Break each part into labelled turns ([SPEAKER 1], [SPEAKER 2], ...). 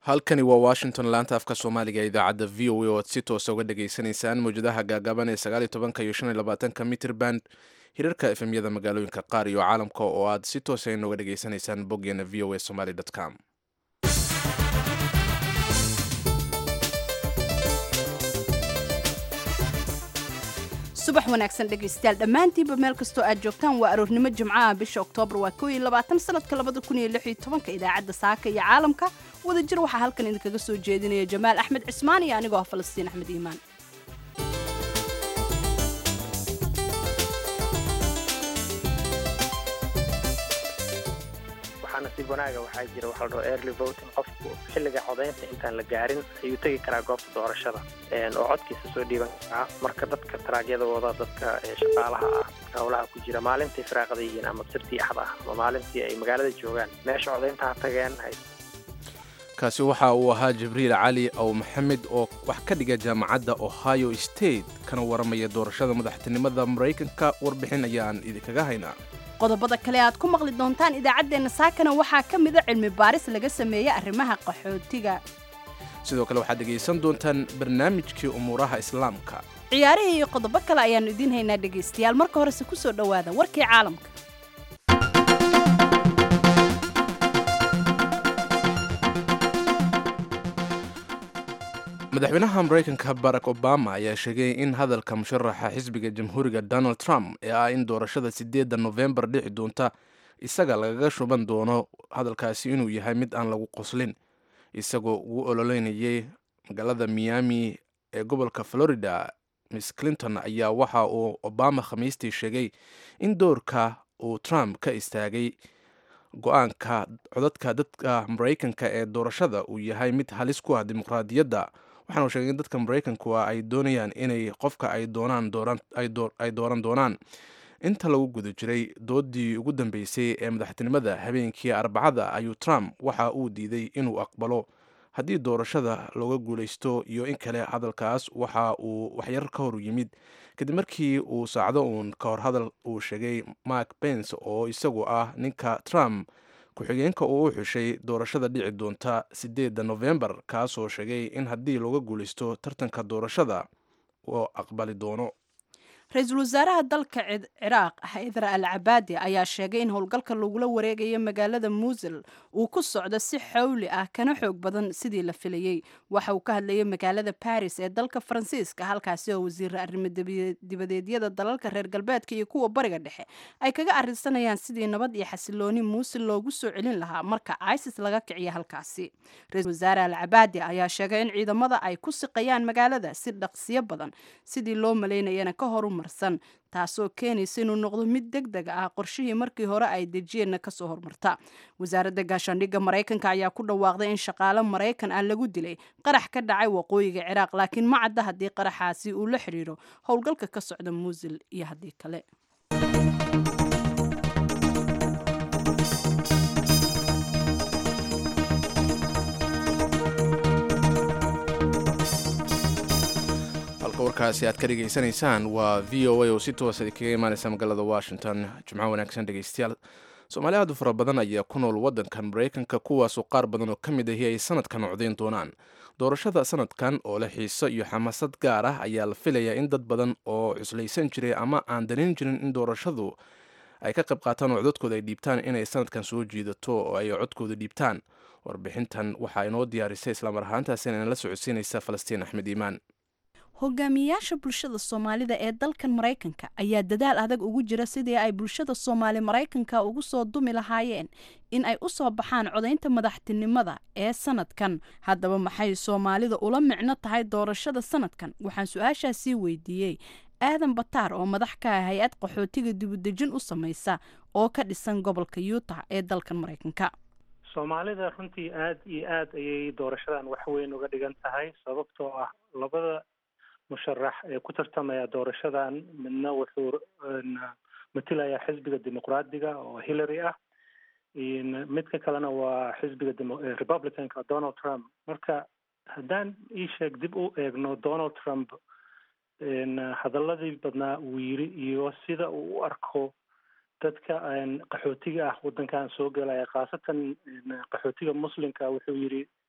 [SPEAKER 1] halkani waa washington laanta afka soomaaliga ee idaacadda v o a oo aad si toosa uga dhageysanaysaan mawjadaha gaagaaban ee sagaaliyo tobanka iyo shan iyo labaatanka mitrban hirarka efemyada magaalooyinka qaar iyo caalamka oo aad si toosa inooga dhageysanaysaan boggeena v o a somaly com
[SPEAKER 2] subax wanaagsan dhegaystayaal dhammaantiinba meel kastoo aad joogtaan waa aroornimo jimcaha bisha oktoobar waa koo iyo labaatan sanadka labada kun iyo lix iyo tobanka idaacadda saaka iyo caalamka wadajir waxaa halkan idinkaga soo jeedinaya jamaal axmed cismaan iyo anigoo ah falastiin axmed iimaan
[SPEAKER 3] waxaa nasiib wanaaga waxaa jira waxa la dhaho early voting qofku xilliga codaynta intaan la gaarin ayuu tegi karaa goobta doorashada oo codkiisa soo dhiiban karaa marka dadka taraagyada wada dadka shaqaalaha ah howlaha ku jira maalintii firaaqada yihiin ama sirtii axda ah ama maalintii ay magaalada joogaan meesha codaynta ha tageen
[SPEAKER 1] kaasi waxa uu ahaa jibriil cali ow maxamed oo wax ka dhiga jaamacadda ohio state kana waramaya doorashada madaxtinimada maraykanka warbixin ayaan idinkaga haynaa
[SPEAKER 2] qodobada kale aad ku maqli doontaan idaacaddeenna saakana waxaa ka mida cilmi baaris laga sameeyey arrimaha qaxootiga
[SPEAKER 1] sidoo kale waxaad dhegaysan doontaan barnaamijkii umuuraha islaamka
[SPEAKER 2] ciyaarihii iyo qodobo kale ayaannu idiin haynaa dhegaystayaal marka horese ku soo dhowaada warkii caalamka
[SPEAKER 1] madaxweynaha maraykanka barack obama ayaa sheegay in hadalka musharaxa xisbiga jamhuuriga donald trump ee ah in doorashada sideedda nofembar dhici doonta isaga lagaga shuban doono hadalkaasi inuu yahay mid aan lagu qoslin isagoo ugu ololeynayay magaalada miami ee gobolka florida miss clinton ayaa waxa uu obama khamiistii sheegay in doorka uu trump ka istaagay go-aanka codadka dadka maraykanka ee doorashada uu yahay mid halis ku ah dimuqraadiyadda waxaanu sheegay in dadka maraykanku ay doonayaan inay qofka ay doonaan ay dooran doonaan inta lagu guda jiray doodii ugu dambeysay ee madaxtinimada habeenkii arbacada ayuu trump waxa uu diiday inuu aqbalo haddii doorashada looga guulaysto iyo in kale hadalkaas waxa uu waxyar ka hor yimid kadib markii uu saacdo uun ka hor hadal uu sheegay mark pence oo isagu ah ninka trump ku-xigeenka uu u xushay doorashada dhici doonta sideedda nofembar kaasoo sheegay in haddii looga guulaysto tartanka doorashada uu aqbali doono
[SPEAKER 2] ra-iisul wasaaraha dalka ciraaq haydar al cabaadi ayaa sheegay in howlgalka lagula wareegayo magaalada muusil uu ku socdo si xawli ah kana xoog badan sidii la filayey waxa uu ka hadlayay magaalada baris ee dalka faransiiska halkaasi oo wasiira arrimo dibadeedyada dalalka reer galbeedka iyo kuwa bariga dhexe ay kaga arinsanayaan sidii nabad iyo xasilooni muusil loogu soo celin lahaa marka isis laga kiciya halkaasi ra-isul wasaare al cabaadi ayaa sheegay in ciidamada ay ku siqayaan magaalada si dhaqsiyo badan sidii loo malaynayana ka horu marsan taasoo keenaysa inuu noqdo mid deg deg ah qorshihii markii hore ay dejiyeenna kasoo hormarta wasaaradda gaashaandhigga maraykanka ayaa ku dhawaaqday in shaqaale maraykan ah lagu dilay qarax ka dhacay waqooyiga ciraaq laakiin ma cadda haddii qaraxaasi uu la xidhiiro howlgalka ka socda muusil iyo haddii kale
[SPEAKER 1] warkaasi aad ka dhegaysanaysaan waa v o a oo si toosa kaga imaaneysa magaalada washington jimco wanaagsan dhegeystayaal soomaali aad u fara badan ayaa ku nool waddankan maraykanka kuwaasoo qaar badan oo ka mid ahi ay sanadkan codayn doonaan doorashada sanadkan oo leh xiiso iyo xamaasad gaar ah ayaa la filayaa in dad badan oo cuslaysan jiray ama aan danin jirin in doorashadu ay ka qayb qaataan oo codadkooda ay dhiibtaan inay sanadkan soo jiidato oo ay codkooda dhiibtaan warbixintan waxaa inoo diyaarisay islamar ahaantaasina la socodsiinaysa falastiin axmed iimaan
[SPEAKER 2] hogaamiyeyaasha bulshada soomaalida ee dalkan maraykanka ayaa dadaal adag ugu jira sidii ay bulshada soomaali maraykanka ugu soo dumi lahaayeen in ay u soo baxaan codaynta madaxtinimada ee sanadkan haddaba maxay soomaalida ula micno tahay doorashada sanadkan waxaan su-aashaasii weydiiyey aadan bataar oo madax ka ah hay-ad qaxootiga dibudejin u samaysa oo ka dhisan gobolka yuutah ee dalkan maraykanka
[SPEAKER 3] soomaalida runtii aada iyo aad ayay doorashadan wax weyn uga dhigan tahay sababtoo ah labada musharax ee ku tartamaya doorashadan midna wuxuu matilayaa xisbiga dimuqraadiga oo hillary ah midka kalena waa xisbiga republicanka donald trump marka haddaan ii sheeg dib u eegno donald trump hadaladii badnaa uu yiri iyo sida uu u arko dadka qaxootiga ah waddankan soo gelaya khaasatan qaxootiga muslimka wuxuu yidhi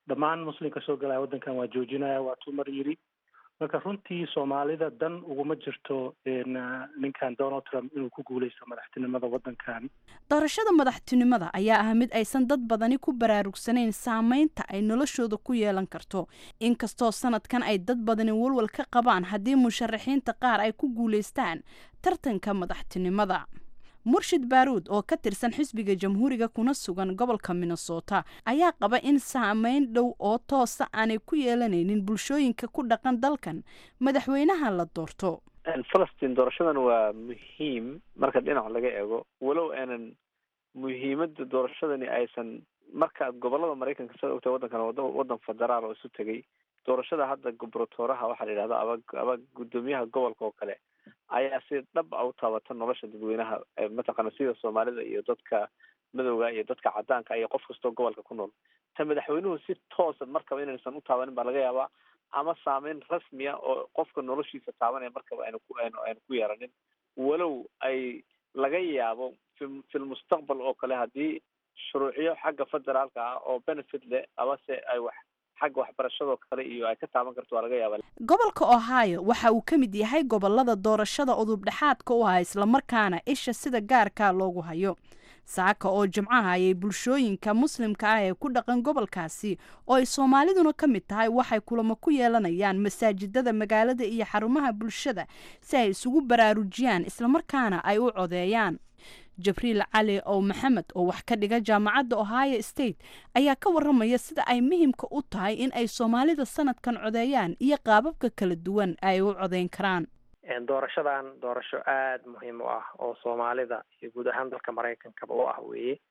[SPEAKER 3] dhammaan muslimka soo galaya waddankan waa joojinaya waa tuu mar yidhi marka runtii soomaalida dan uguma jirto ninkan donald trump inuu ku guuleysto madaxtinimada waddankan
[SPEAKER 2] doorashada madaxtinimada ayaa ah mid aysan dad badani ku baraarugsanayn saameynta ay noloshooda ku yeelan karto inkastoo sanadkan ay dad badani walwal ka qabaan haddii musharaxiinta qaar ay ku guuleystaan tartanka madaxtinimada murshid baaruud oo ka tirsan xisbiga jamhuuriga kuna sugan gobolka minnesota ayaa qaba in saameyn dhow oo toosa aanay ku yeelanaynin bulshooyinka ku dhaqan dalkan madaxweynaha la doorto
[SPEAKER 4] falastiin doorashadan waa muhiim marka dhinac laga eego walow aanan muhiimada doorashadani aysan markaad gobolada maraykanka sida ogtahay waddankan wada waddan federaal oo isu tegay doorashada hadda gobratooraha waxaa la yidhahda aba aba guddoomiyaha gobolka oo kale ayaa si dhab a u taabata nolosha dadweynaha mataqaana sida soomaalida iyo dadka madowga iyo dadka cadaanka iyo qof kastoo gobolka ku nool ta madaxweynuhu si toosa markaba inaysan u taabanin baa laga yaabaa ama saameyn rasmiya oo qofka noloshiisa taabanaya markaba aynu ku aynu aynu ku yeeranin walow ay laga yaabo fi filmustaqbal oo kale haddii shuruucyo xagga federaalka ah oo benefit leh amase ay wax xagga waxbarashadoo kale iyo ay ka taaban karto waa laga yaaba
[SPEAKER 2] gobolka ohio waxa uu ka mid yahay gobolada doorashada udub dhexaadka u ah islamarkaana isha sida gaarka loogu hayo saaka oo jimcaha ayay bulshooyinka muslimka ah ee ku dhaqan gobolkaasi oo ay soomaaliduna ka mid tahay waxay kulamo ku yeelanayaan masaajidada magaalada iyo xarumaha bulshada si ay isugu baraarujiyaan islamarkaana ay u codeeyaan jabriil cali ow maxamed oo wax ka dhiga jaamacadda ohio state ayaa ka waramaya sida ay muhimka u tahay in ay soomaalida sanadkan codeeyaan iyo qaababka kala duwan ay u codeyn karaan
[SPEAKER 5] doorashadan doorasho aada muhiim u ah oo soomaalida iyo guud ahaan dalka maraykankaba u ah weeye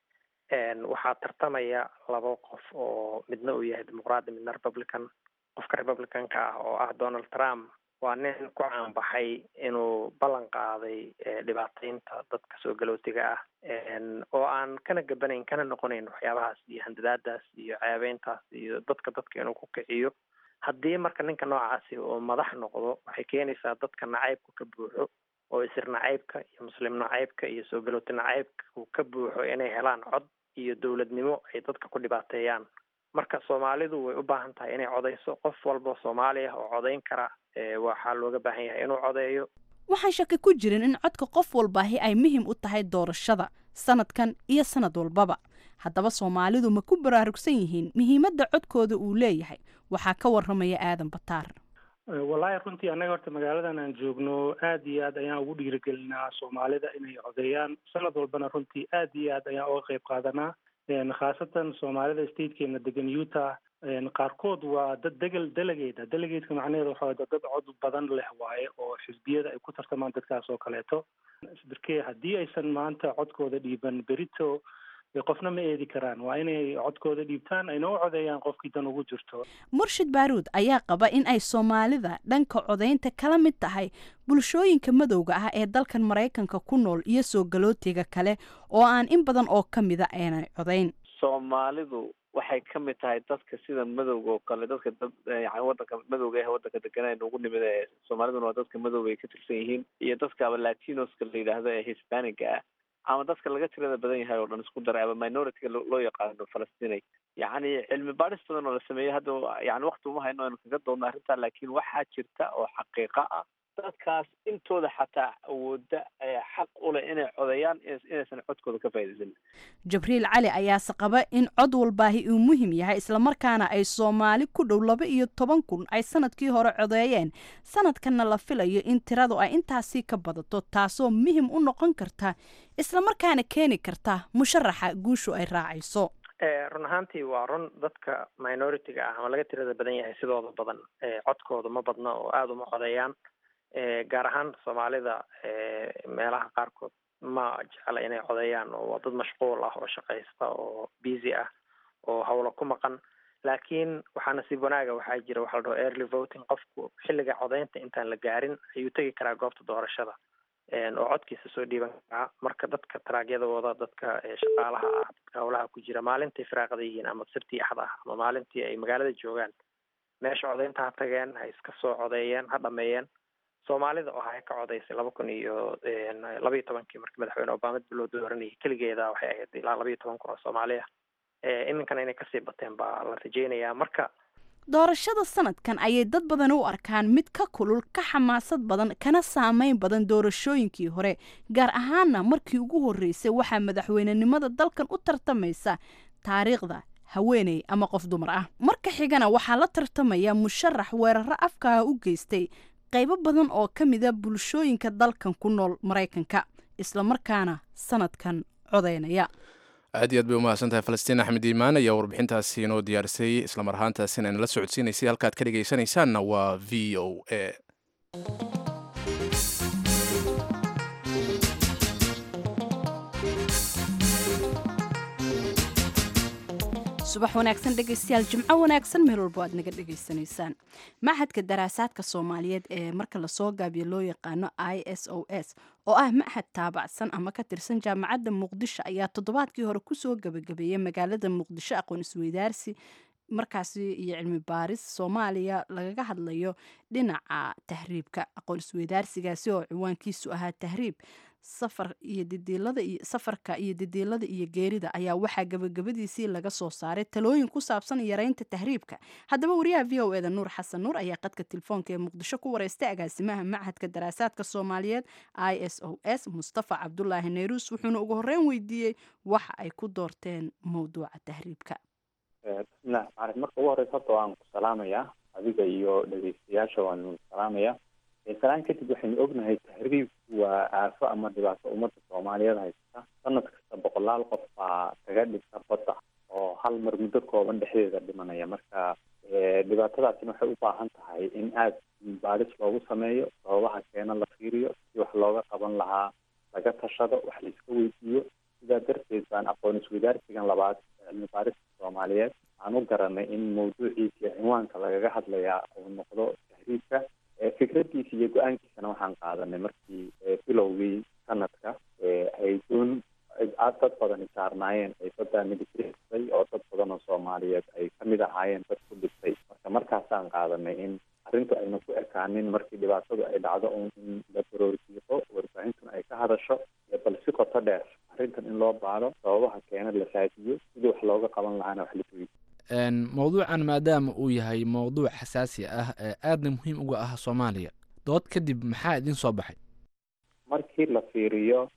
[SPEAKER 5] waxaa tartamaya laba qof oo midna uu yahay dimuqraadi midna republican qofka republicanka ah oo ah donald trump waa nin ku caanbaxay inuu ballan qaaday dhibaataynta dadka soo galootiga ah oo aan kana gabanayn kana noqonayn waxyaabahaas iyo handadaadaas iyo ceebeyntaas iyo dadka dadka inuu ku kiciyo haddii marka ninka noocaasi oo madax noqdo waxay keenaysaa dadka nacaybku ka buuxo oo isir nacaybka iyo muslim nacaybka iyo soo galooti nacaybka ka buuxo inay helaan cod iyo dowladnimo ay dadka ku dhibaateeyaan marka soomaalidu way u baahan tahay inay codeyso qof walba soomaali ah oo codeyn kara waxaa looga baahan yahay inuu codeeyo
[SPEAKER 2] waxaan shaki ku jirin in codka qof walbaahi ay muhiim u tahay doorashada sanadkan iyo sanad walbaba haddaba soomaalidu ma ku baraarugsan yihiin muhiimadda codkooda uu leeyahay waxaa ka waramaya aadan bataar
[SPEAKER 3] wallaahi runtii annaga horta magaaladan aan joogno aad iyo aad ayaan ugu dhiirigelinaa soomaalida inay codeeyaan sanad walbana runtii aad iyo aad ayaan uga qayb qaadanaa khaasatan soomaalida statekeena degan utah qaarkood waa dad degel delegate delegateka macnaheedu waxa dad dad cod badan leh waaye oo xisbiyada ay ku tartamaan dadkaas oo kaleeto darkee haddii aysan maanta codkooda dhiiban berito qofna ma eedi karaan waa inay codkooda dhiibtaan ayna u codeeyaan qofkii dan ugu jirto
[SPEAKER 2] murshid baaruud ayaa qaba in ay soomaalida dhanka codeynta kala mid tahay bulshooyinka madowga ah ee dalkan maraykanka ku nool iyo soo galootiga kale oo aan in badan oo ka mida aanay codeyn
[SPEAKER 4] soomaalidu waxay ka mid tahay dadka sida madowga oo kale dadka dad yani wadanka madowga ah wadanka deganaa nagu nimid ee soomaaliduna waa dadka madowga ay ka tirsan yihiin iyo dadka aba latinoska la yidhaahdo ee hispaniga ah ama dadka laga tirada badan yahay oo dhan isku daray ama minority-ga loo yaqaano falastinay yacni cilmi baadhis badan oo la sameeyey hadda yani wakti uma hayno aynu kaga doodno arrintaa laakiin waxaa jirta oo xaqiiqa ah dadkaas intooda xataa awooda xaq u leh inay codeeyaan inaysan codkooda ka faa'iidaysan
[SPEAKER 2] jabriil cali ayaase qaba in cod walbaahi uu muhim yahay islamarkaana ay soomaali ku dhow laba iyo toban kun ay sanadkii hore codeeyeen sanadkanna la filayo in tiradu ay intaasii ka badato taasoo muhim u noqon karta islamarkaana keeni karta musharaxa guushu ay raacayso
[SPEAKER 5] run ahaantii waa run dadka minority-ga ah ama laga tirada badan yahay sidooda badan codkooda ma badna oo aada uma codeeyaan gaar ahaan soomaalida meelaha qaarkood ma jecla inay codeeyaan oo waa dad mashquul ah oo shaqaysta oo busy ah oo hawlo ku maqan laakiin waxaa nasiib wanaaga waxaa jira waxa la dhaho early voting qofku xilliga codeynta intaan la gaarin ayuu tegi karaa goobta doorashada oo codkiisa soo dhiiban karaa marka dadka taraagyada wada dadka shaqaalaha ah dadka hawlaha ku jira maalintai firaaqada yihiin ama sirtii axda ah ama maalintii ay magaalada joogaan meesha codeynta ha tageen ha iska soo codeeyeen ha dhameeyeen soomaalida oo hay ka codeysay laba kun iyo laba iyo tobankii markii madaxweyne obama dib loo dooranayay keligeeda waxay ahayd ilaa laba iyo toban kun oo soomaali ah iminkana inay kasii bateen baa la rajeynayaa marka
[SPEAKER 2] doorashada sanadkan ayay dad badan u arkaan mid ka kulul ka xamaasad badan kana saameyn badan doorashooyinkii hore gaar ahaana markii ugu horreysay waxaa madaxweynenimada dalkan u tartamaysa taariikhda haweeney ama qof dumar ah marka xigana waxaa la tartamaya musharax weeraro afkaha u geystay qaybo badan oo ka mida bulshooyinka dalkan ku nool maraykanka islamarkaana sanadkan codaynaya
[SPEAKER 1] aad iyo aad bay umahadsan tahay falastiin axmed iimaan ayaa warbixintaasi inoo diyaarisay islamar ahaantaasina inala socodsiinaysay halkaad ka dhegaysanaysaanna waa v o a
[SPEAKER 2] subax wanaagsan dhegaystayaal jimco wanaagsan meel walbo aad naga dhegaysanaysaan machadka daraasaadka soomaaliyeed ee marka lasoo gaabiyo loo yaqaano i s o s oo ah machad taabacsan ama ka tirsan jaamacadda muqdisho ayaa toddobaadkii hore kusoo gabagabeeyay magaalada muqdisho aqoon isweydaarsi markaasi iyo cilmi baaris soomaaliya lagaga hadlayo dhinaca tahriibka aqoon isweydaarsigaasi oo ciwaankiisu ahaa tahriib safar iyo didiilada iyo safarka iyo didiilada iyo geerida ayaa waxaa gabagabadiisii laga soo saaray talooyin ku saabsan yareynta tahriibka haddaba wariyaha v o eda nuur xasan nuur ayaa qadka telefoonka ee muqdisho ku wareystay agaasimaha machadka daraasaadka soomaaliyeed i s o s mustafa cabdulaahi neyruus wuxuuna ugu horreyn weydiiyey waxa ay ku doorteen mowduuca tahriibka
[SPEAKER 6] bismillahi maarif marka ugu horeysa horta waan ku salaamayaa adiga iyo dhegeystayaasha waan salaamaya salaan kadib waxaynu ognahay tahriibku waa aafo ama dhibaato ummadda soomaaliyeed haysata sanad kasta boqolaal qof baa kaga dhigta badda oo hal mar muddo kooban dhexdeeda dhimanaya marka dhibaatadaasina waxay u baahan tahay in aada baadhis loogu sameeyo sababaha keena la fiiriyo si wax looga qaban lahaa laga tashado wax la iska weydiiyo sidaa darteed baan aqoon isweydaarsigan labaad cilmi baarista soomaaliyeed aan u garanay in mawduuciisa cinwaanka lagaga hadlayaa uu noqdo tahriibka fikradiisa iyo go-aankiisana waxaan qaadanay markii bilowgii sanadka ay doon dad badani saarnaayeen ay badda midigrisay oo dad badan oo soomaaliyeed ay kamid ahaayeen dad ku dhintay marka markaasaan qaadanay in arrintu ayna ku ekaanin markii dhibaatadu ay dhacdo un in la baroorjiiqo warbaahintuna ay ka hadasho bal si qoto dheer arrintan in loo baado sababaha keena la raadiyo sidii wax looga qaban lahaana wax la weydiyo
[SPEAKER 7] mowduucan maadaama uu yahay mowduuc xasaasi ah ee aadna muhiim uga ah soomaaliya dood kadib maxaa idin soo baxay
[SPEAKER 6] markii la fiiriyo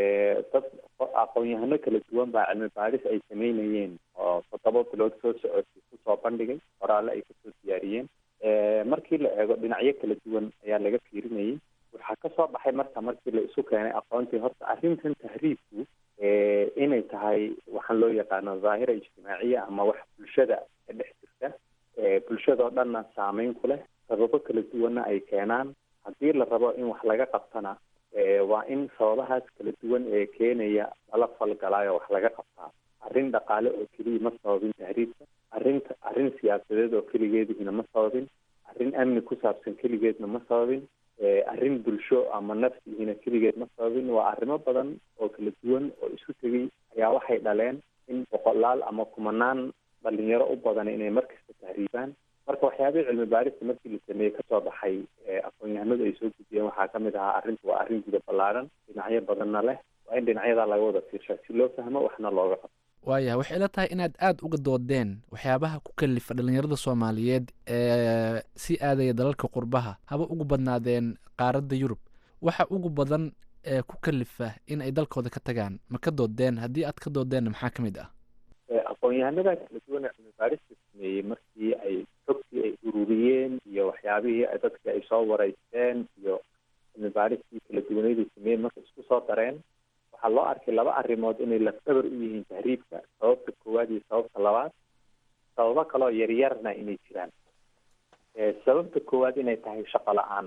[SPEAKER 6] dad aqoon-yahano kala duwan baa cilmi baadhis ay sameynayeen oo toddoba bilood soo socotay kusoo bandhigay qoraale ay kasoo diyaariyeen markii la eego dhinacyo kala duwan ayaa laga fiirinayay waxaa kasoo baxay marka markii la isu keenay aqoontii horta arrintan tahriibku inay tahay waxaan loo yaqaano dhaahira ijtimaaciya ama wax bulshada ka dhex jirta bulshadao dhanna saameyn ku leh sababo kala duwanna ay keenaan haddii la rabo in wax laga qabtana waa in sababahaas kala duwan ee keenaya lala falgalaayo wax laga qabtaa arrin dhaqaale oo keliya ma sababin tahriibka arrinta arrin siyaasadeed oo keligeedihina ma sababin arrin amni ku saabsan keligeedna ma sababin arrin bulsho ama nafsigiina keligeed ma sababin waa arrimo badan oo kala duwan oo isu tegay ayaa waxay dhaleen in boqolaal ama kumanaan dhalinyaro u badan inay markasta tahriibaan marka waxyaabihii cilmi baarista markii la sameeyey kasoo baxay aqoon-yahanadu ay soo gudbiyeen waxaa kamid ahaa arrintu waa arrin guda ballaaran dhinacyo badanna leh waa in dhinacyadaa laga wada fiirshaa si loo fahmo waxna looga qabto
[SPEAKER 7] waaya waxay ila tahay inaad aada uga doodeen waxyaabaha ku kalifa dhalinyarada soomaaliyeed ee si aadaya dalalka qurbaha haba ugu badnaadeen qaaradda yurub waxa ugu badan ee ku kalifa in ay dalkooda ka tagaan ma ka doodeen haddii aad ka doodeenna maxaa ka mid ah
[SPEAKER 6] aqoon-yahanada kala duwan ee cilmi baarista sameeyey markii ay xogtii ay ururiyeen iyo waxyaabihii dadkii ay soo wareysteen iyo cilmi baaristii kala duwaneeday sameeyeen marka isku soo dareen waxaa loo arkay laba arrimood inay lafdabar u yihiin tahriibka sababta koowaad iyo sababta labaad sababo kaloo yaryarna inay jiraan sababta koowaad inay tahay shaqo la-aan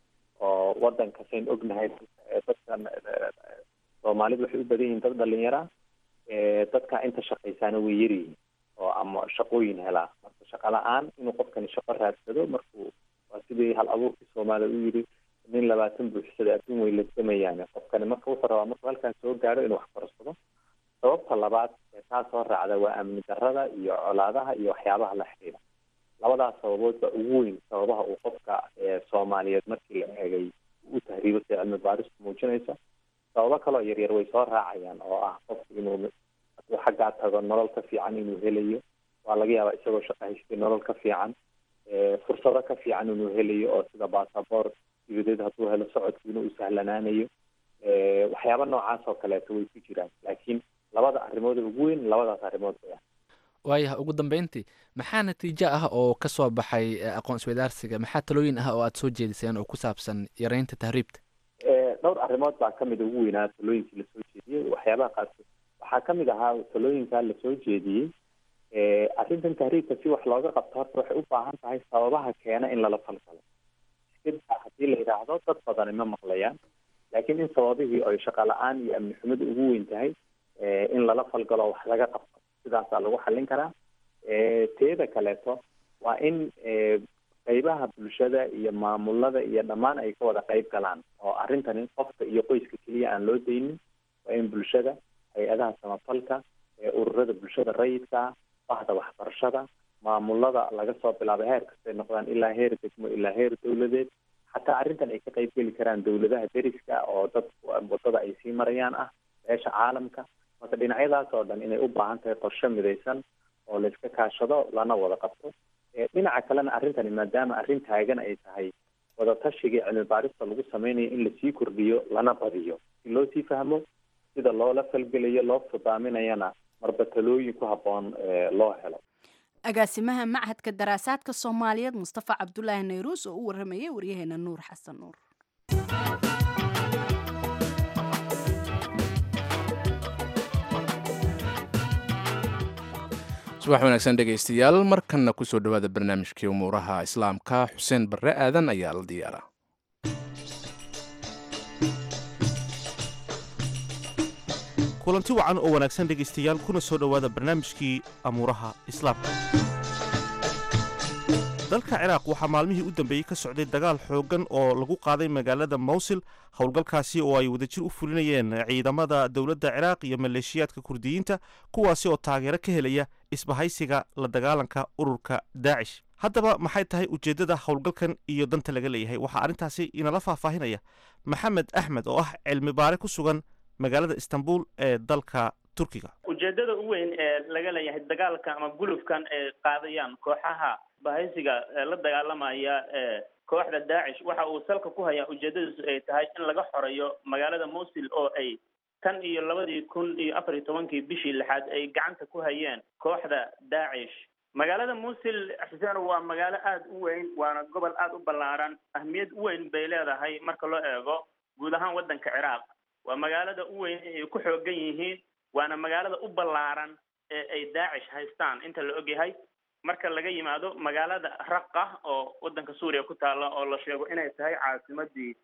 [SPEAKER 6] oo wadanka sayn ognahay dadkan soomaalidu waxay u badan yihiin dad dhalinyara dadka inta shaqaysaana way yaryihiin oo ama shaqooyin helaa marka shaqa la-aan inuu qofkani shaqo raadsado markuu waa sidii hal abuurkii soomaaliya u yidhi nin labaatan buuxsada adduun way lasamayaane qofkani marka wuxuu rabaa markuu halkaan soo gaaro inuu wax korsado sababta labaad ee taa soo raacda waa amni darrada iyo colaadaha iyo waxyaabaha la xidhiidha labadaas sababood baa ugu weyn sababaha uu qofka soomaaliyeed markii la eegay u tahriibo sida cilmi baaristu muujinaysa sababo kaloo yaryar way soo raacayaan oo ah qofku inuu uu xaggaa tago nolol ka fiican inuu helayo waa laga yaabaa isagoo shaqo haystay nolol ka fiican fursado ka fiican inuu helayo oo sida basaboor dibadeed hadduu helo socodkiina uu sahlanaanayo waxyaaba noocaas oo kaleeto way ku jiraan laakiin labada arrimood ugu weyn labadaas arrimood way ah
[SPEAKER 7] waayaha ugu dambeyntii maxaa natiijo ah oo ka soo baxay aqoon isweydaarsiga maxaa talooyin ah oo aada soo jeediseen oo ku saabsan yareynta tahriibta
[SPEAKER 6] dhowr arrimood baa kamid ugu weynaa talooyinkii lasoo jeediyey waxyaabaha qaarkood waxaa kamid ahaa talooyinkaa lasoo jeediyey arrintan tahriibka si wax looga qabto horta waxay u baahan tahay sababaha keena in lala falgalo iskada haddii la yidhaahdo dad badani ma maqlayaan laakiin in sababihii oy shaqa la-aan iyo amni xumada ugu weyn tahay in lala falgalo wax laga qabto sidaasaa lagu xallin karaa teeda kaleeto waa in qeybaha bulshada iyo maamulada iyo dhammaan ay ka wada qeyb galaan oo arrintani qofka iyo qoyska keliya aan loo daynin waa in bulshada hay-adaha samafalka ururada bulshada rayidka bahda waxbarashada maamulada laga soo bilaabo heer kastay noqdaan ilaa heer degmo ilaa heer dawladeed xataa arrintan ay ka qeyb geli karaan dawladaha deriska oo dad wadada ay sii marayaan ah beesha caalamka marka dhinacyadaas oo dhan inay u baahan tahay qorshe midaysan oo layska kaashado lana wada qabto dhinaca kalena arrintani maadaama arrin taagan ay tahay wadatashigai cilmi baarista lagu sameynayo in lasii kordhiyo lana badiyo si loo sii fahmo sida loola falgelayo loo fudaaminayana marba talooyin ku habboon loo helo
[SPEAKER 2] agaasimaha machadka daraasaadka soomaaliyeed mustafa cabdulaahi nayruus oo u waramayay waryaheena nuur xasan nuur
[SPEAKER 1] subax wanaagsan dhegaystayaal markanna kusoo dhowaada barnaamijkii umuuraha islaamka xuseen barre aadan ayaa la diyaara
[SPEAKER 8] kulanti wacan oo wanaagsan dhegaystayaal kuna soo dhowaada barnaamijkii amuuraha islaamka dalka ciraaq waxaa maalmihii u dambeeyey ka socday dagaal xooggan oo lagu qaaday magaalada mawsil howlgalkaasi oo ay wadajir u fulinayeen ciidamada dowladda ciraaq iyo maleeshiyaadka kurdiyiinta kuwaasi oo taageero ka helaya isbahaysiga la dagaalanka ururka daacish haddaba maxay tahay ujeeddada howlgalkan iyo danta laga leeyahay waxaa arrintaasi inala faahfaahinaya maxamed axmed oo ah cilmi baare ku sugan magaalada istanbul ee dalka turkiga
[SPEAKER 9] ujeedada u weyn ee laga leeyahay dagaalka ama gulufkan ay qaadayaan kooxaha bahaysiga la dagaalamaya kooxda daacish waxa uu salka ku hayaa ujeedadiisu ay tahay in laga xoreeyo magaalada mosul oo ay tan iyo labadii kun iyo afar iyo tobankii bishii lixaad ay gacanta ku hayeen kooxda daacish magaalada mosul xuseen waa magaalo aada u weyn waana gobol aada u ballaaran ahmiyad u weyn bay leedahay marka loo eego guud ahaan waddanka ciraaq waa magaalada u weyn ay ku xoogan yihiin waana magaalada u ballaaran ee ay daacish haystaan inta la ogyahay marka laga yimaado magaalada raqa oo waddanka suuriya ku taalla oo la sheego inay tahay caasimadii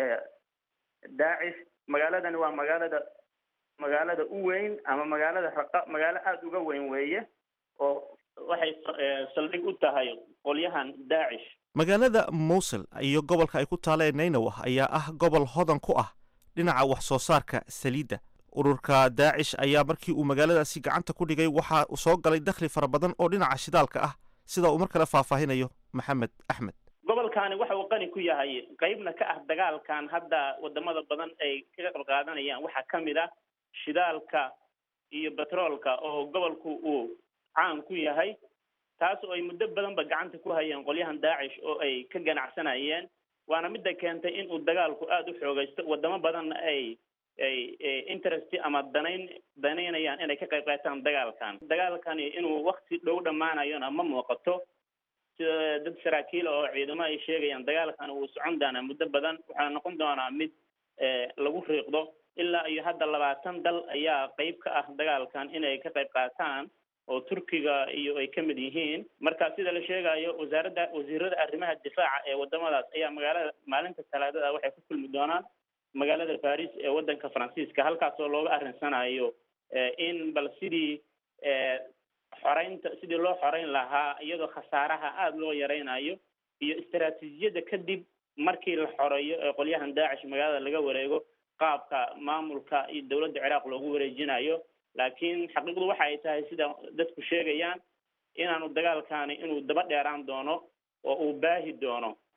[SPEAKER 9] daacish magaaladani waa magaalada magaalada u weyn ama magaalada raqa magaalo aada uga weyn weeye oo waxay saldhig u tahay qolyahan daacish
[SPEAKER 8] magaalada mowsil iyo gobolka ay ku taalla ee nainawah ayaa ah gobol hodan ku ah dhinaca wax soo saarka saliidda ururka daacish ayaa markii uu magaaladaasi gacanta ku dhigay waxaa soo galay dakhli fara badan oo dhinaca shidaalka ah sida uu mar kale faahfaahinayo maxamed axmed
[SPEAKER 9] gobolkani waxa uu qani ku yahay qeybna ka ah dagaalkan hadda wadamada badan ay kaga qayb qaadanayaan waxaa ka mid ah shidaalka iyo betroolka oo gobolku uu caan ku yahay taas oo ay muddo badanba gacanta ku hayeen qolyahan daacish oo ay ka ganacsanayeen waana midda keentay in uu dagaalku aada u xoogaysto wadamo badanna ay ay interest ama danayn danaynayaan inay ka qayb qaataan dagaalkan dagaalkani inuu wakti dhow dhammaanayona ma muuqato sida dad saraakiil oo ciidamo ay sheegayaan dagaalkan uu socon doonaa muddo badan waxaa noqon doonaa mid lagu riiqdo ilaa iyo hadda labaatan dal ayaa qeyb ka ah dagaalkan inay ka qayb qaataan oo turkiga iyo ay ka mid yihiin marka sida la sheegayo wasaaradda wasiirada arrimaha difaaca ee wadamadaas ayaa magaalada maalinta talaadada waxay ku kulmi doonaan magaalada baris ee waddanka faransiiska halkaas oo looga arrinsanayo in bal sidii xoreynta sidii loo xoreyn lahaa iyadoo khasaaraha aada loo yareynayo iyo istaraatiijiyadda kadib markii la xoreeyo ee qolyahan daacish magaalada laga wareego qaabka maamulka iyo dowladda ciraaq loogu wareejinayo laakiin xaqiiqdu waxa ay tahay sida dadku sheegayaan inaanu dagaalkani inuu daba dheeraan doono oo uu baahi doono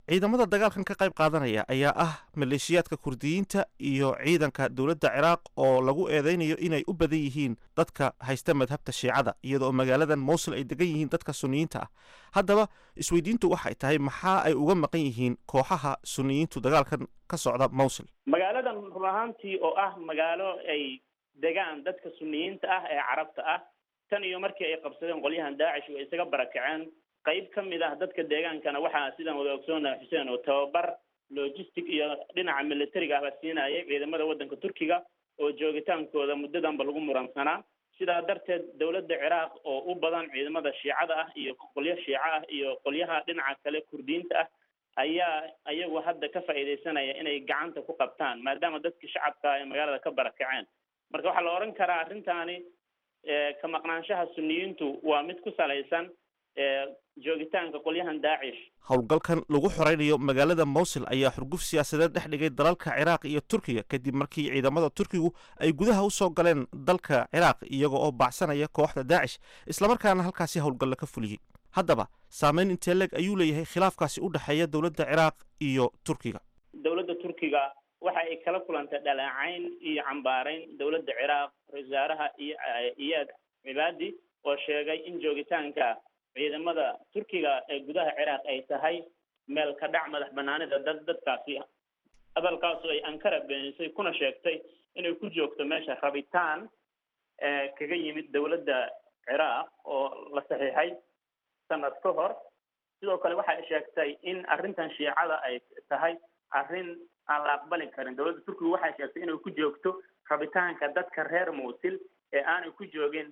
[SPEAKER 8] ciidamada dagaalkan ka qayb qaadanaya ayaa ah maleeshiyaadka kurdiyiinta iyo ciidanka dowladda ciraaq oo lagu eedeynayo inay u badan yihiin dadka haysta madhabta shiicada iyadoo magaaladan mowsil ay degan yihiin dadka suniyiinta ah haddaba isweydiintu waxay tahay maxaa ay uga maqan yihiin kooxaha suniyiintu dagaalkan ka socda mowsil
[SPEAKER 9] magaaladan run ahaantii oo ah magaalo ay degaan dadka suniyiinta ah ee carabta ah tan iyo markii ay qabsadeen qolyahan daacish way isaga barakaceen qayb ka mid ah dadka deegaankana waxaa sidaan wada ogsoonaha xuseen oo tababar logistic iyo dhinaca militariga ahba siinayay ciidamada waddanka turkiga oo joogitaankooda muddadanba lagu muransanaa sidaa darteed dowladda ciraaq oo u badan ciidamada shiicada ah iyo qolyo shiico ah iyo qolyaha dhinaca kale kurdiyiinta ah ayaa ayagu hadda ka faa'iidaysanaya inay gacanta ku qabtaan maadaama dadkii shacabka ay magaalada ka barakaceen marka waxaa la odhan karaa arrintaani ka maqnaanshaha suniyiintu waa mid ku salaysan joogitaanka qolyahan daacish
[SPEAKER 8] howlgalkan lagu xoreynayo magaalada mowsil ayaa xurguf siyaasadeed dhex dhigay dalalka ciraaq iyo turkiga kadib markii ciidamada turkigu ay gudaha u soo galeen dalka ciraaq iyaga oo baacsanaya kooxda daacish islamarkaana halkaasi howlgalla ka fuliyey haddaba saameyn intee leeg ayuu leeyahay khilaafkaasi u dhexeeya dowladda ciraaq iyo turkiga
[SPEAKER 9] dowladda turkiga waxa ay kala kulantay dhaleecayn iyo cambaarayn dowladda ciraaq ra-isul wasaaraha iyo iyaad cibaadi oo sheegay in joogitaanka ciidamada turkiga ee gudaha ciraaq ay tahay meel ka dhac madax banaanida dad dadkaasi hadalkaasu ay ankara beenisay kuna sheegtay inay ku joogto meesha rabitaan kaga yimid dowladda ciraaq oo la saxiixay sanad ka hor sidoo kale waxay sheegtay in arrintan shiicada ay tahay arrin aan la aqbali karin dowladda turkiga waxay sheegtay inay ku joogto rabitaanka dadka reer muusil ee aanay ku joogin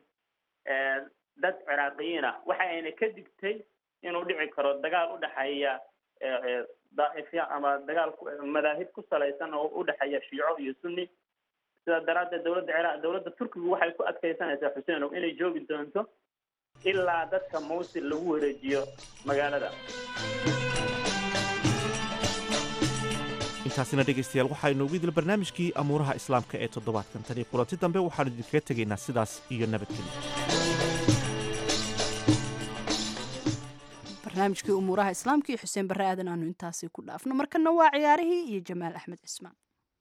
[SPEAKER 9] dad ciraaqiyiin ah waxa ayna ka digtay inuu dhici karo dagaal u dhexeeya daa'ifya ama dagaal madaahib ku salaysan oo u dhexeeya shiico iyo sunni sidaa daraaddeed dowladda ciraaq dowladda turkigu waxay ku adkaysanaysaa xuseenow inay joogi doonto ilaa dadka mawsil lagu wareejiyo magaalada
[SPEAKER 8] intaasina dhegaystayaal waxaa inoogu idil barnaamijkii amuuraha islaamka ee toddobaadkan tan iyo kulanti dambe waxaanu idinkaga tegaynaa sidaas iyo nabadgelyo
[SPEAKER 2] barnaamijkii umuuraha islaamka iyo xuseen barre aadan aanu intaasi ku dhaafno markana waa ciyaarihii iyo jamaal axmed cismaan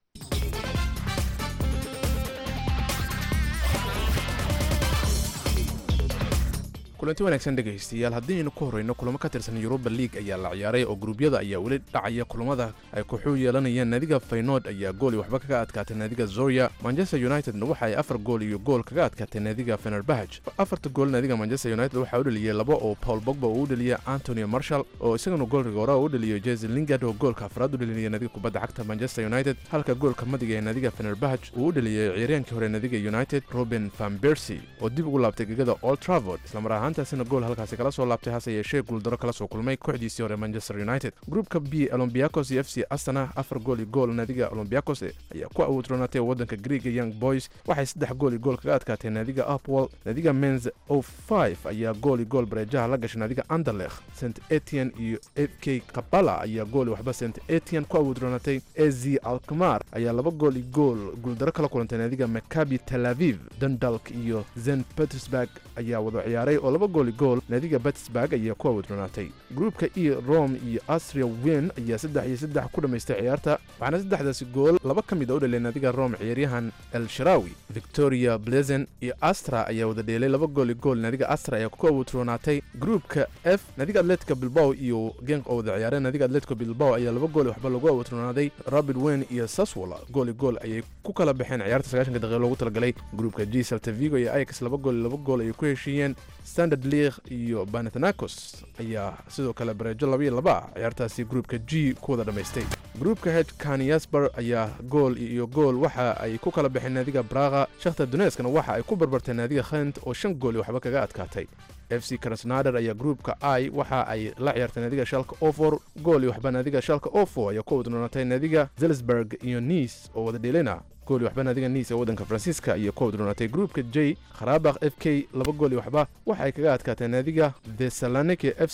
[SPEAKER 1] kulanti wanaagsan dhegaystayaal haddiiaynu ku horreyno kulamo ka tirsan yuruba liig ayaa la ciyaaray oo gruubyada ayaa weli dhacaya kulamada ay kuxuu yeelanayaan naadiga faynood ayaa gooli waxba kaga adkaatay naadiga zorya manchester unitedna waxa ay afar gool iyo gool kaga adkaatay naadiga fenerbahaj afarta gool naadiga manchester united waxaa u dheliyey laba oo paul bogba uu u dheliyey antonio marshall oo isagana goolka hore u dheliyo jesi lingard oo goolka afraad u dhelinaya naadiga kubadda cagta manchester united halka goolka madiga ee naadiga fenerbahaj uu u dheliyey ciyaaryahankii hore naadiga united robin van bersy oo dib ugu laabtay gegada old travord islamar ahaantaasina gool halkaasi kala soo laabtay hase yeeshee guuldaro kala soo kulmay kooxdiisii hore manchester united gruupka b olombiakos iyo f c astana afar gool iyo gool naadiga olombiakos ayaa ku awoodroonatay waddanka greega young boys waxay saddex gool iyo gool kaga adkaatay naadiga upwall naadiga mens o five ayaa gool iyo gool bareejaha la gashay naadiga anderlekh st etian iyo f k kabala ayaa gool waxba st etian ku awoodroonatay ezi alkmar ayaa laba gool iyo gool guuldaro kala kulantay naadiga makabi tel aviv dundalk iyo zen petersburg ayaa wada ciyaaray oo laba gool gool naadiga batisburg ayaa ku awoodronaatay gruupka e rome iyo astria wen ayaa saddex iyo saddex ku dhammaystay ciyaarta waxaana saddexdaasi gool laba ka mid a u dhalay naadiga rome ciyaaryahan el sharawi victoria blezen iyo astra ayaa wada dheelay laba gool iyo gool naadiga astra ayaa ku awoodronaatay gruupka f naadiga atletica bilbao iyo genk oo wada ciyaareen naadiga atletico bilbao ayaa laba gool waxba lagu awoodronaaday rabid wen iyo saswola gool iyo gool ayay ku kala baxeen ciyaarta sagaashanka daqiiqa loogu talagalay gruupka g salta vigo iyo ajax laba gool iyo laba gool ayay ku heshiiyeen standard league iyo banathanakos ayaa sidoo kale bareejo labaiyo laba ah ciyaartaasi gruupka g ku wada dhammaystay gruupka h kaniasbar ayaa gool iyo gool waxa ay ku kala baxeen naadiga braga shakhtar donetskana waxa ay ku barbartay naadiga khent oo shan gool iyo waxba kaga adkaatay f c krasnader ayaa gruupka i waxa ay la ciyaartay naadiga shalka ofor gool iyo waxba naadiga shalka ofo ayaa ku wadnoonatay naadiga zelsburg iyo nice oo wada dheelina gool iyo waxba naadiga nice ee waddanka faransiiska ayaa ku wadnoonatay gruupka j kharabakh f k laba gool iyo waxba waxa ay kaga adkaatay naadiga thesalonike f c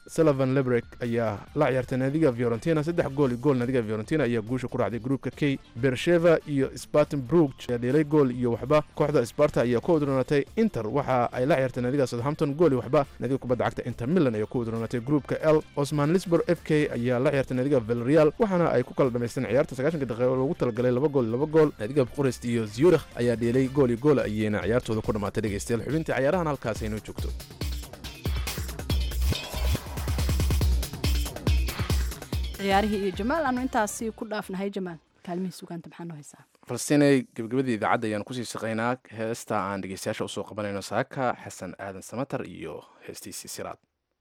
[SPEAKER 1] sullivan lebrek ayaa la ciyaartay naadiga fiorentina saddex gool iyo gool naadiga fiorentina ayaa guusha ku raacday gruupka k bersheva iyo spartan brug ayaa dheelay gool iyo waxba kooxda sparta ayaa ku udroonatay inter waxa ay la ciyaartay naadiga southampton gool iyo waxba naadiga kubadda cagta inter milan ayaa ku udroonatay gruupka l osman lisbor f k ayaa la ciyaartay naadiga vilreal waxaana ay ku kala dhamaysteen ciyaarta sagaashanka daqiiqo loogu talagalay laba gool iyo laba gool naadiga buqurest iyo zurich ayaa dheelay gool iyo gool ayayna ciyaartooda ku dhammaatay dhegeystayaal xubintii ciyaarahan halkaas aynoo joogto
[SPEAKER 2] ciyaarihii iyo jamaal aanu intaasi ku dhaafnahay jamaal kaalmihii sugaanta maxaa noo haysaa
[SPEAKER 1] falstiinay gebagabadii idaacadda ayaan kusii shaqaynaa heesta aan dhegeystayaasha usoo qabanayno saaka xasan aadan samatar iyo heestiisii siraad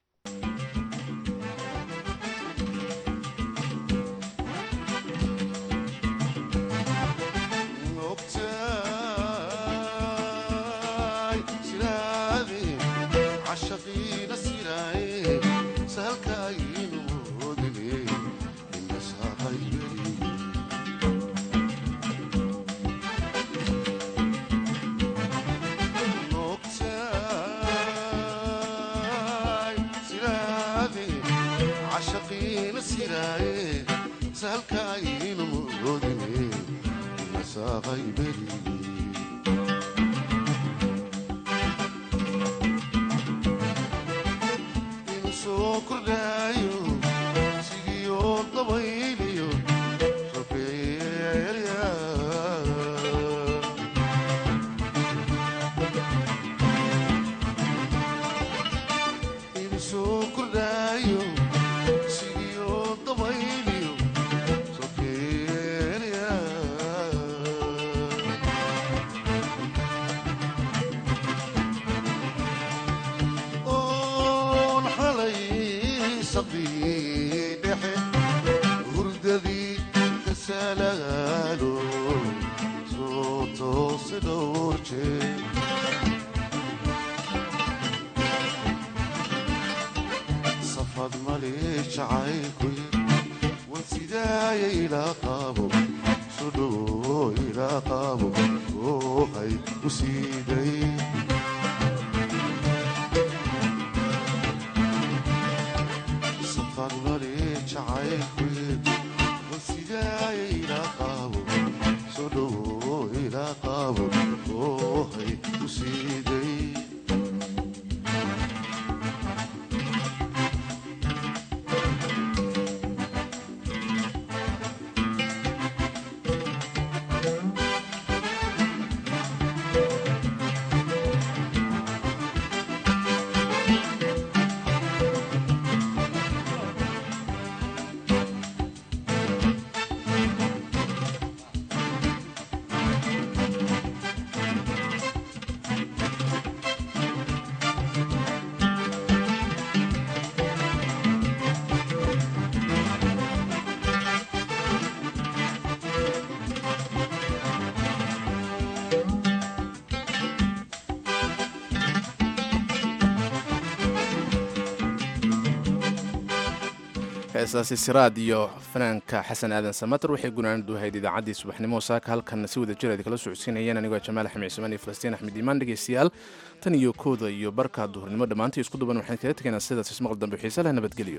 [SPEAKER 1] heesaasi siraad iyo fanaanka xasan aadan samater waxay gunaanadu ahayd idaacaddii subaxnimo saaka halkan si wada jir aad kala socodsiinayeen anigoo jamaal axmed cismaan iyo falastiin axmed iimaan dhegeystayaal tan iyo kooda iyo barka duhurnimo dhammaantii isku duban waxaan kaga tegaynaa sidaas ismaqal dambe xiise leh nabadgelyo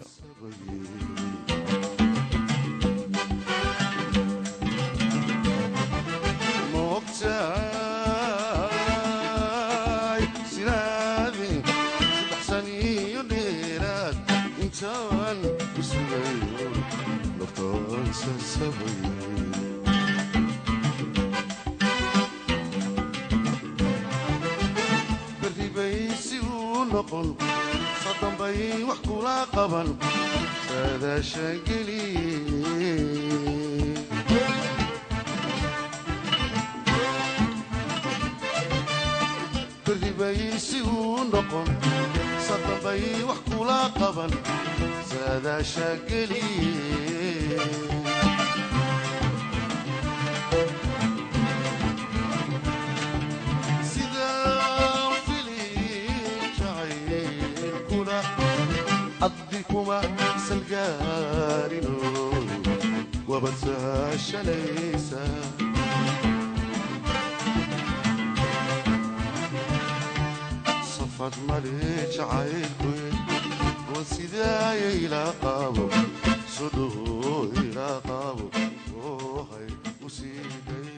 [SPEAKER 10] baribay si uu noqon sadambay wax kula qaban saadaasha geliye baribay si uu noqon sadambay wax kula qaban saadaasha geliye adikuma salgaarino wabad sahashalaysa safad male jacaylkuy sidaaya ilaa qaabo soo dhowo ilaa qaabo oo hay u siiday